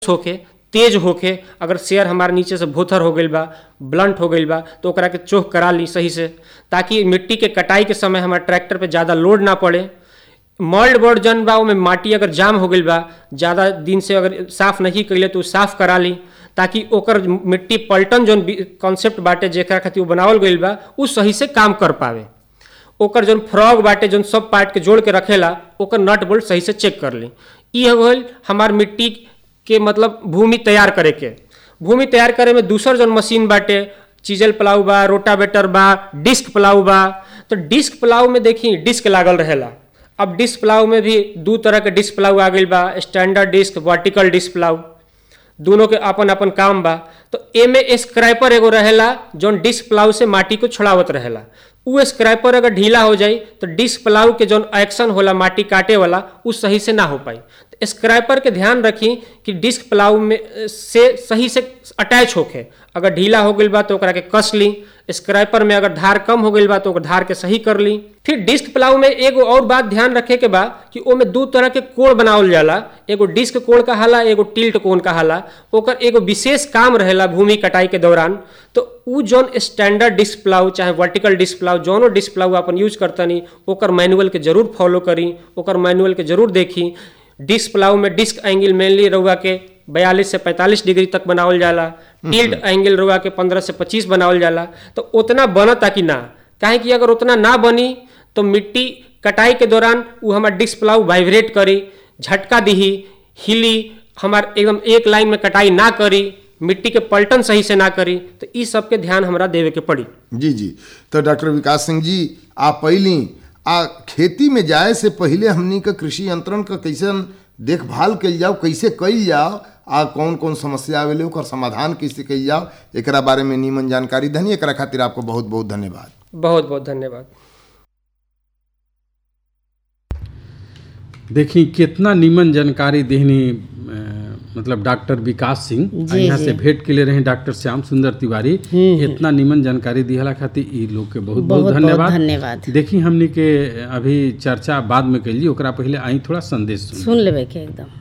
होके तेज होके अगर शेयर हमारे नीचे से भोथर हो गईल बा ब्लंट हो गईल बा तो ओकरा के चोख करा ली सही से ताकि मिट्टी के कटाई के समय हमारे ट्रैक्टर पे ज़्यादा लोड ना पड़े मॉल्ड बोर्ड जन बा ओमे माटी अगर जाम हो गईल बा ज़्यादा दिन से अगर साफ नहीं कैले तो उ साफ करा ली ताकि ओकर मिट्टी पलटन जौन कॉन्सेप्ट बाटे जेकरा खातिर उ बनावल गईल बा उ सही से काम कर पावे ओकर जौन फ्रॉग बाटे जौन सब पार्ट के जोड़ के रखेला ओकर नट बोल्ट सही से चेक कर ली ई हो गईल हमार मिट्टी के मतलब भूमि तैयार करे के भूमि तैयार करे में दूसर जौन मशीन बाटे चीजल प्लाऊ बा रोटावेटर बा डिस्क प्लाऊ बा तो डिस्क प्लाऊ में देखी डिस्क लागल रहेला अब डिस्क प्लाऊ में भी दू तरह के डिस्क प्लाऊ आ गईल बा standard disc vertical disc plough दोनों के अपन अपन काम बा तो एमे स्क्रैपर एगो रहेला जौन डिस्क प्लाऊ से माटी को छोड़ावत रहेला उ स्क्रैपर अगर ढीला हो जाई तो डिस्क प्लाऊ के जौन एक्शन होला माटी काटे वाला उ सही से ना हो पाई तो स्क्रैपर के ध्यान रखी कि डिस्क प्लाऊ में से सही से अटैच होके अगर ढीला हो गईल बा तो ओकरा के कस ली स्क्रैपर में अगर धार कम हो गईल बा तो ओकर धार के सही कर ली फिर डिस्क प्लाऊ में एगो और बात ध्यान रखे के बा कि ओमे दू तरह के कोण बनावल जाला एगो डिस्क कोण कहाला एगो टिल्ट कोण कहाला ओकर एगो विशेष काम रहेला भूमि कटाई के दौरान तो उ जौन स्टैंडर्ड डिस्क प्लाऊ चाहे वर्टिकल डिस्क प्लाऊ जौनो डिस्क प्लाऊ अपन यूज करतनी ओकर मैनुअल के जरूर फॉलो करी ओकर मैनुअल के जरूर देखी डिस्क प्लाऊ में डिस्क एंगल मेनली रउआ के बयालीस से पैंतालीस डिग्री तक बनावल जाला टिल्ट एंगल रउआ के पंद्रह से पच्चीस बनावल जाला तो उतना बनता कि ना काहे कि अगर उतना ना बनी तो मिट्टी कटाई के दौरान उ हमार डिस्क प्लाऊ वाइब्रेट करी झटका दिही हिली हमार एकदम एक लाइन में कटाई ना करी मिट्टी के पलटन सही से ना करी तो ई सब के ध्यान हमरा देवे के पड़ी जी जी तो डॉक्टर विकास सिंह जी आप पहली आ खेती में जाए से पहले हमनी का कृषि यंत्रण का कैसे देखभाल कल जाओ कैसे कल जाओ आ कौन कौन समस्या आवेले ओकर समाधान कैसे कल जाओ एकरा बारे में नीमन जानकारी धनी एकरा खातिर आपको बहुत बहुत धन्यवाद बहुत बहुत धन्यवाद देखी कितना नीमन जानकारी देहनी अ, मतलब डॉक्टर विकास सिंह आ जी, यहाँ जी। से भेंट के लिए रहे डॉक्टर श्याम सुंदर तिवारी इतना नीमन जानकारी दिहला खातिर ई लोग के बहुत बहुत बहुत धन्यवाद धन्यवाद देखी हमनी के अभी चर्चा बाद में कैली ओकरा पहले आई थोड़ा संदेश सुन सुन लेबै के एकदम